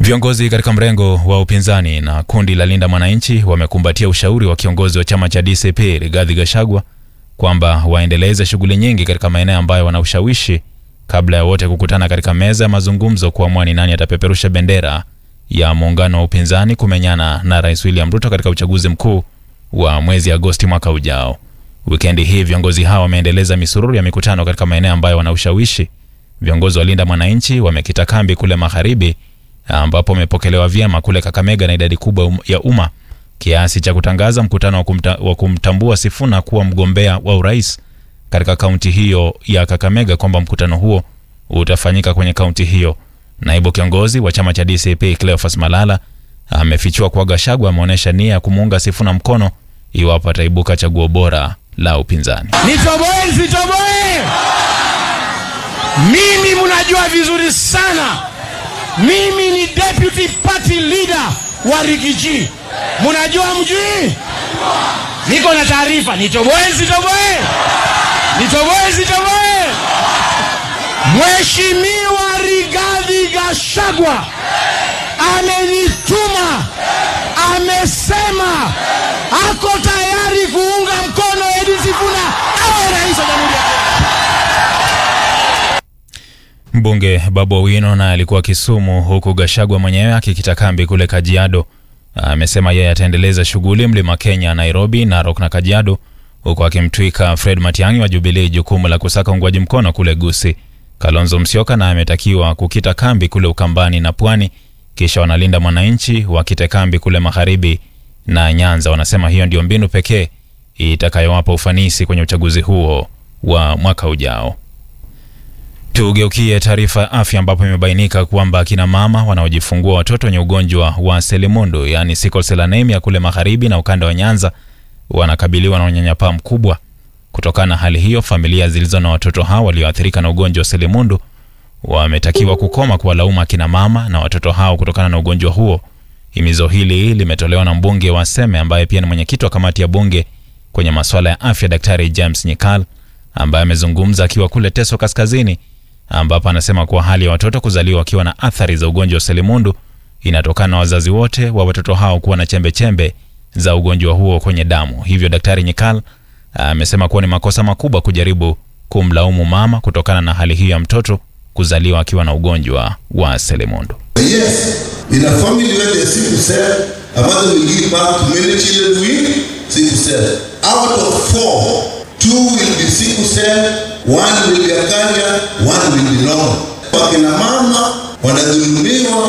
Viongozi katika mrengo wa upinzani na kundi la Linda Mwananchi wamekumbatia ushauri wa kiongozi wa chama cha DCP Rigathi Gachagua kwamba waendeleze shughuli nyingi katika maeneo ambayo wana ushawishi kabla ya wote kukutana katika meza ya mazungumzo kuamua ni nani atapeperusha bendera ya muungano wa upinzani kumenyana na Rais William Ruto katika uchaguzi mkuu wa mwezi Agosti mwaka ujao. Wikendi hii viongozi hawa wameendeleza misururu ya mikutano katika maeneo ambayo wana ushawishi. Viongozi wa Linda Mwananchi wamekita kambi kule magharibi ambapo wamepokelewa vyema kule Kakamega na idadi kubwa um- ya umma kiasi cha kutangaza mkutano wa, kumta, wa kumtambua Sifuna kuwa mgombea wa urais katika kaunti hiyo ya Kakamega, kwamba mkutano huo utafanyika kwenye kaunti hiyo. Naibu kiongozi wa chama cha DCP Cleophas Malala amefichua kuwa Gachagua ameonyesha nia ya kumuunga Sifuna mkono iwapo ataibuka chaguo bora la upinzani. Nitoboe nisitoboe? Mimi mnajua vizuri sana, mimi ni deputy party leader wa Rigiji. Mnajua mjui? Niko na taarifa. Nitoboe nisitoboe? Nitoboe nisitoboe? Mheshimiwa Rigathi Gachagua amenituma, amesema ako tayari kuunga mkono Edi Sifuna awe rais wa Jamhuri ya Kenya. Mbunge Babu Owino naye alikuwa Kisumu, huku Gachagua mwenyewe akikita kambi kule Kajiado. Amesema yeye ataendeleza shughuli Mlima Kenya, Nairobi, Narok na Kajiado, huku akimtwika Fred Matiang'i wa Jubilee jukumu la kusaka uungwaji mkono kule Gusii. Kalonzo Musyoka naye ametakiwa kukita kambi kule Ukambani na Pwani, kisha wanalinda mwananchi wakite kambi kule magharibi na Nyanza. Wanasema hiyo ndio mbinu pekee itakayowapa ufanisi kwenye uchaguzi huo wa mwaka ujao. Tugeukie taarifa ya afya ambapo imebainika kwamba akina mama wanaojifungua watoto wenye ugonjwa wa selimundu yaani sickle cell anemia kule magharibi na ukanda wa Nyanza wanakabiliwa na unyanyapaa mkubwa. Kutokana na hali hiyo, familia zilizo na watoto hao walioathirika na ugonjwa wa selimundu wametakiwa kukoma kuwalaumu akina mama na watoto hao kutokana na ugonjwa huo. Himizo hili limetolewa na mbunge wa Seme ambaye pia ni mwenyekiti wa kamati ya bunge kwenye masuala ya afya, Daktari James Nyikal ambaye amezungumza akiwa kule Teso Kaskazini, ambapo anasema kuwa hali ya watoto kuzaliwa wakiwa na athari za ugonjwa wa selimundu inatokana na wazazi wote wa watoto hao kuwa na chembe chembe za ugonjwa huo kwenye damu. Hivyo Daktari Nyikal amesema kuwa ni makosa makubwa kujaribu kumlaumu mama kutokana na hali hiyo ya mtoto kuzaliwa akiwa na ugonjwa wa selimundu. Yes, in a family where there's sickle cell, a mother will give birth to many children with sickle cell. Out of four, two will be sickle cell, one will be acaria, one will be normal. Wakina mama wanadhulumiwa